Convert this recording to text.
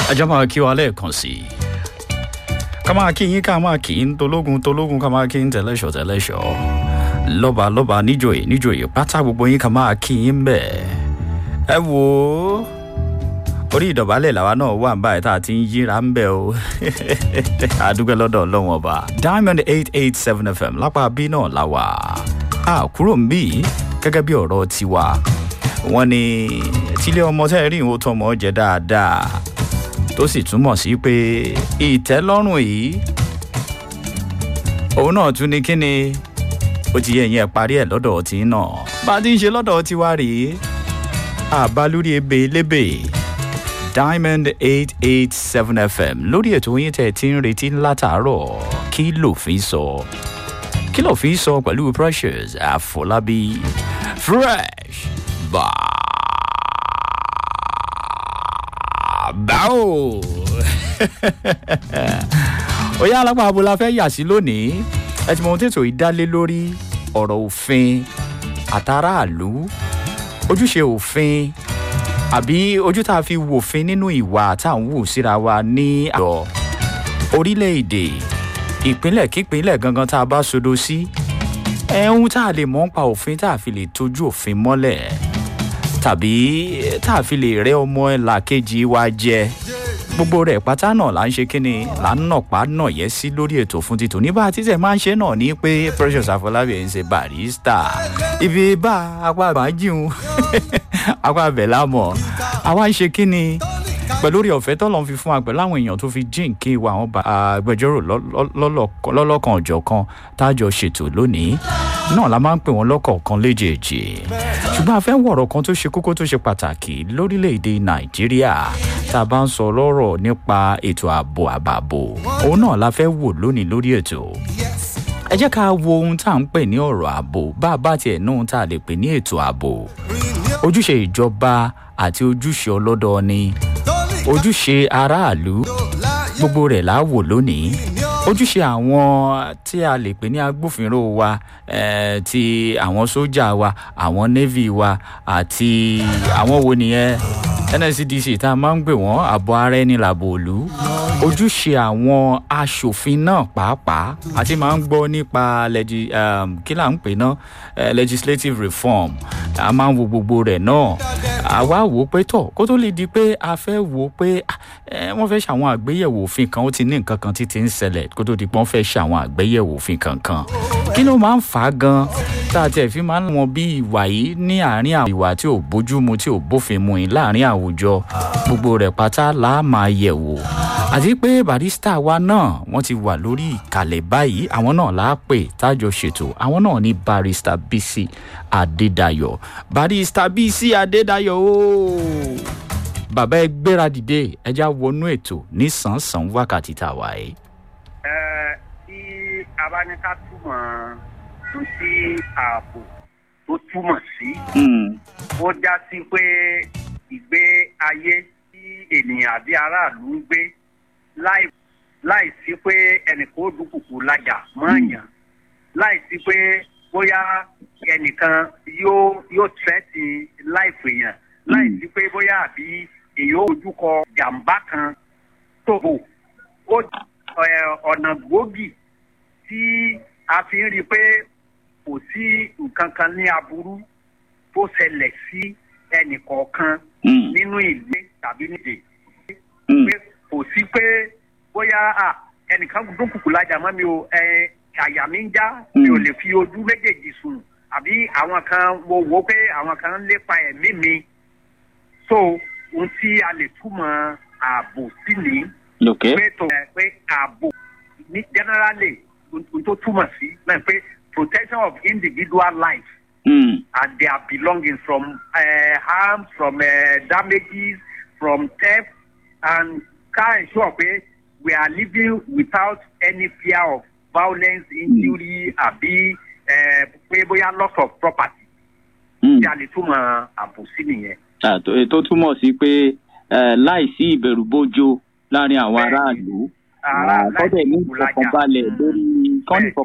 ajá máa kí wa lẹ́ẹ̀kan sí i ká máa kí yín ká máa kí yín tológun tológun ká máa kí yín tẹ̀lẹ́ṣọ̀ tẹ̀lẹ́ṣọ̀ lọ́ba lọ́ba níjòyè níjòyè pátá gbogbo yín ká máa kí yín bẹ́ẹ̀ ẹ wò ó orí ìdọ̀bálẹ̀ làwa náà wà báyìí tá a ti ń yíra ń bẹ̀ o àdúgbò lọ́dọ̀ ọlọ́wọ́n ọba diamond eight eight seven fm lápá bí náà la wà á kúrò ń bí gẹ́gẹ́ bí ọ̀rọ̀ tiwa wọ́n ní tílé ọmọ tẹ́ rí ìwò tọmọ jẹ dáadáa tó sì túmọ̀ sí pé ìtẹ́lọ́rùn yìí òun náà tún ní kíni ó ti yẹ ìyẹn parí ẹ̀ lọ́dọ̀ ọtí náà bá a ti ń ṣe lọ́dọ̀ ọtí wa rèé àbá lórí ebe lébè diamond eight eight seven fm lórí ètò yín tẹ̀ tí ń retí látàárọ̀ kí lòfin sọ kí lòfin sọ pẹ̀lú precious àfọlábí fresh bá báwo ó yá alápá abo la fẹ́ yà sí lónìí ẹ ti mọ ohun tètò ìdálé lórí ọ̀rọ̀ òfin àtàràlú ojúṣe òfin àbí ojú tá a fi wòfin nínú ìwà tá à ń wù síra wa ní àjọ orílẹ̀-èdè ìpínlẹ̀ kípínlẹ̀ gangan tá a bá sodo sí ẹ̀hún tá a lè mọ̀ ń pa òfin tá a fi lè tójú òfin mọ́lẹ̀ tàbí tá a fi lè rẹ́ ọmọ làkejì wa jẹ gbogbo rẹ̀ pátá náà là ń ṣe kíni là ń nàpá nà yẹ sí lórí ètò fún títò ní bá a títẹ̀ máa ń ṣe náà ní pé precious afọlábí ẹ̀ ń ṣe barista ibi bá apá àbájíun apá abẹ̀ lámọ̀ àwa ń ṣe kíni pẹ̀lú orí ọ̀fẹ́ tọ́lọ́ fi fún wa pẹ̀lú àwọn èèyàn tó fi jíǹkí wa àwọn agbẹjọ́rò lọ́lọ́kan ọ̀jọ̀kan tájọ ṣètò lónìí náà la máa ń pè wọ́n lọ́kọ̀ọ̀kan léjèèjì ṣùgbọ́n a fẹ́ wọ̀rọ̀ kan tó ṣe kókó tó ṣe pàtàkì lórílẹ̀‐èdè nàìjíríà tá a bá ń sọ lọ́rọ̀ nípa ètò ààbò àbàbò òun náà la fẹ́ wò lónìí lórí ètò ẹ jẹ́ ká wo ohun tá à ń pè ní ọ̀rọ̀ ààbò bá a bá tiẹ̀ ní ohun tá a lè pè ní ètò ààbò ojúṣe ìjọba àti ojúṣe ọlọ́dọọni ojúṣe aráàlú gbogbo rẹ̀ là á wò lónìí ojúṣe àwọn tí a lè pè ní agbófinró wa eh, ti àwọn sójà wa àwọn navy wa àti àwọn wo nìyẹn nscdc tá a máa ń gbè wọ́n àbọ̀ ara ẹni làbò òlu ojúṣe àwọn aṣòfin náà pàápàá àti máa ń gbọ́ nípa kí là ń pè náà legislative reform a máa ń wo gbogbo rẹ̀ náà àwa wò ó pé tọ̀ kó tó lè di pé a fẹ́ wò ó pé wọ́n fẹ́ ṣàwọn àgbéyẹ̀wò òfin kan ó ti ní nǹkan kan títí ń ṣẹlẹ̀ kó tó di pé wọ́n fẹ́ ṣàwọn àgbéyẹ̀wò òfin kankan kí ló máa ń fà á gan tá a tiẹ̀ fi máa ń wọn bí ìwà yìí ní àárín àwọn ìwà tí ò bójúmu tí ò bófin mu yìí láàárín àwùjọ gbogbo rẹ̀ pátá là á máa yẹ̀ wò àti pé barista wa náà wọ́n ti wà lórí ìkàlẹ̀ báyìí àwọn náà là á pè tájọ ṣètò àwọn náà ní barista bc adédayọ̀ barista bc adédayọ̀ ooo bàbá ẹ gbéra dìde ẹjá wọnú ètò ní sàn-sàn wákàtí tá a wà yìí. ẹ tí abáníká túmọ̀ tó sí ààbò tó túmọ̀ sí ó já sí pé ìgbé ayé tí ènìyàn àbí aráàlú ń gbé láì láì sí pé ẹnìkan ó dúkùkù lajà mọ́ọ̀yàn láì sí pé bóyá ẹnìkan yóò yóò tẹ́tì láìpẹ́ yẹn láì sí pé bóyá àbí èyí ó ojú kọ jàǹbá kan tóbò ó ọ̀nà gbòógì tí a fi ń rí i pé kò sí nǹkan kan ní aburú tó ṣẹlẹ̀ sí ẹnì kọ̀ọ̀kan nínú ìlú tàbí nídè pé kò sí pé bóyá ẹnìkan dúnkùkù lájà mọ́ mi ò àyà mi ń já mi ò lè fi ojú méjèèjì sùn àbí àwọn kan wo wo pé àwọn kan ń lépa ẹ̀mí mi so ohun tí a lè túmọ̀ ààbò sí ni. pé tó pé ààbò ní generally ohun tó túmọ̀ sí náà pé protection of individual life mm. and their belongings from uh, harm from uh, damages from theft and ká ensure pé we are living without any fear of violence injury àbí pé bóyá loss of property. tí a lè túmọ̀ ààbò sí nìyẹn tó túmọ̀ sí pé láìsí ìbẹ̀rù bójó láàrin àwọn aráàlú kọ́dẹ̀ ní ìfọkànbalẹ̀ lórí kọ́nì